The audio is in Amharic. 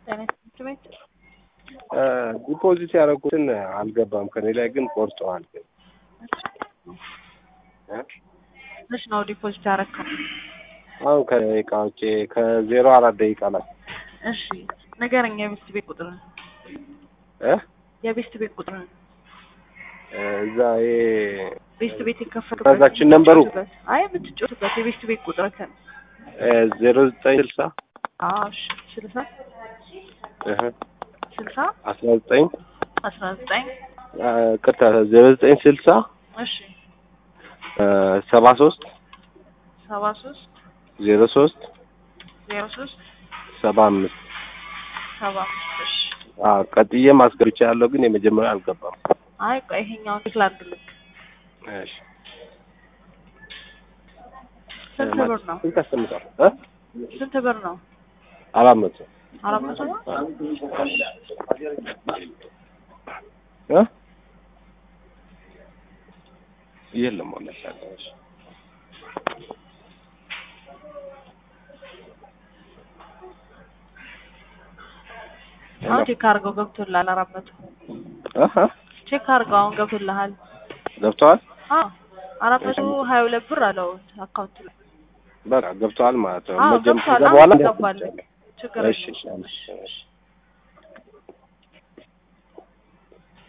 ጤና ትምህርት ቤት ዲፖዚት ያደረጉትን አልገባም ከኔ ላይ ግን ቆርጠዋል። ግን እ? መች ነው ዲፖዚት ያደረግከው? አሁን ከደቂቃ ውጭ ከዜሮ አራት ደቂቃ ላይ እሺ ንገረኝ፣ የቤስት ቤት ቁጥር እ? የቤስት ቤት ቁጥር እዛ ይሄ ቤስት ቤት የከፈቱበት ትራንዛክሽን ነምበሩ? የምትጫወትበት። አይ የምትጫወትበት የቤስት ቤት ቁጥር ከን ዜሮ ዘጠኝ ስልሳ አዎ እሺ ስልሳ እህ ስልሳ አስራ ዘጠኝ አስራ ዘጠኝ ቅርታ ዜሮ ዘጠኝ ስልሳ እሺ ሰባ ሶስት ሰባ ሶስት ዜሮ ሶስት ዜሮ ሶስት ሰባ አምስት ሰባ አምስት እሺ አዎ ቀጥዬ ማስገብቻ ያለው ግን የመጀመሪያ አልገባም። አይ ቆይ ይሄኛውን ቼክ ላድርግልህ እሺ ስንት ብር ነው ስንት አስቀምጧል? እ? ስንት ብር ነው አራት መቶ አራት መቶ ነው እ? የለም ወላሂ ያለው እሺ አሁን ቼክ አድርገው ገብቶልሃል አራት መቶ አሀ ቼክ አድርገው አሁን ገብቶልሃል ገብተዋል። አዎ አራት መቶ ሀያ ሁለት ብር አለው አካውንት ላይ በቃ ገብተዋል ማለት ነው። አዎ መጀመሪያ ገብቷል በኋላ አሁን ገባልህ ችግር እሺ የለም እሺ እሺ